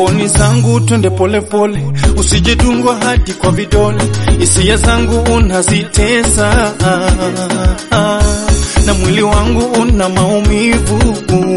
mboni zangu twende polepole, usijedungwa hadi kwa vidole, hisia zangu unazitesa na mwili wangu una maumivu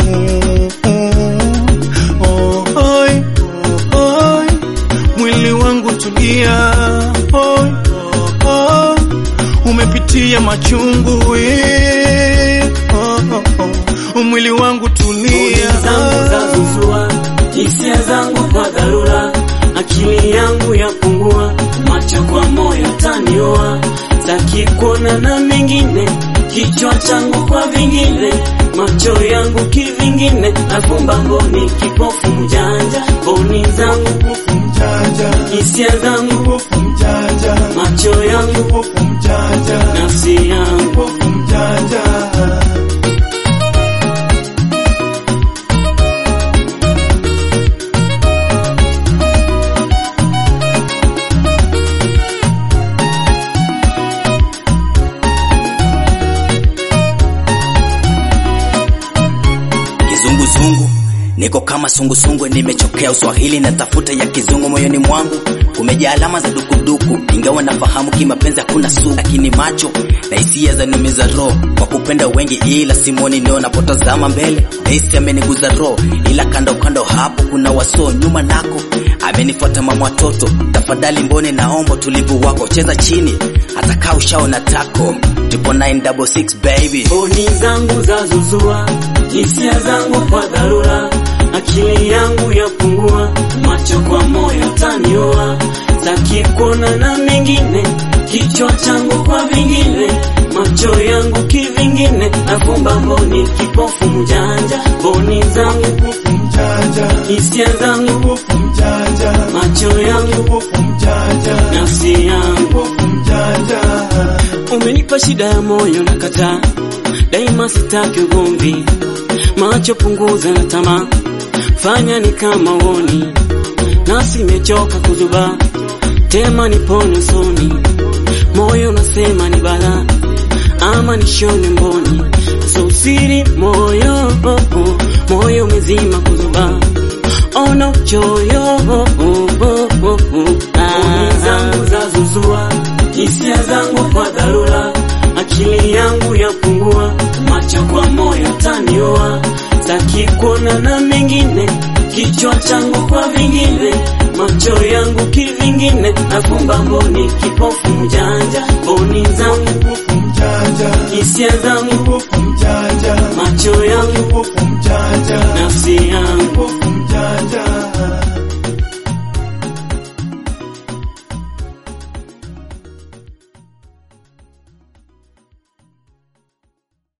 oh, oi, oi, mwili wangu tulia oi, oh, umepitia machungu eh, oh, oh, oh, mwili wangu tulia zangu zazuzua, hisia zangu kwa dharura, akili yangu yapungua, macho kwa moyo taniua, saki kuona na mengine, kichwa changu kwa vingine, macho yangu kivingine, nafumba mboni, kipofu mjanja, mboni zangu Pofu mjanja, hisia zangu, pofu mjanja, macho yangu, pofu mjanja, nafsi yangu pofu mjanja. Kizunguzungu niko kama sungusungu, nimechokea uswahili na tafuta ya kizungu moyoni mwangu kumejaa alama za dukuduku, ingawa nafahamu kimapenzi hakuna sugu, lakini macho na hisia za numiza roho kwa kupenda wengi, ila simoni ndio napotazama mbele Daisy ameniguza roho, ila kando kando hapo kuna waso nyuma nako amenifuata mama watoto. Tafadhali mbone, naomba tulivu wako, cheza chini hata kaa ushaona tako tipo 966 baby Mboni zangu zazuzua, hisia zangu kwa dharura, akili yangu yapungua, macho kwa moyo taniua, saki kuona na mengine, kichwa changu kwa vingine, macho yangu kivingine, nafumba mboni, kipofu mjanja, mboni zangu, Pofu mjanja, hisia zangu, pofu mjanja, macho yangu, pofu mjanja, nafsi yangu pofu mjanja. Umenipa shida ya moyo na kataa, daima sitaki ugomvi, macho punguza na tamaa, fanya ni kama uoni, nafsi imechoka kuzuba, tema nipone usoni, moyo unasema ni balaa, ama nishone mboni, so siri moyo, moyo umezima kuzuba, ona uchoyo, Mboni zangu zazuzua, hisia zangu kwa dharura, akili yangu yapungua, macho kwa moyo taniua, saki kuona na mengine, kichwa changu kwa vingine, macho yangu kivingine, nafumba mboni, kipofu mjanja, mboni zangu, Pofu mjanja, hisia zangu, pofu mjanja, macho yangu, pofu mjanja, nafsi yangu pofu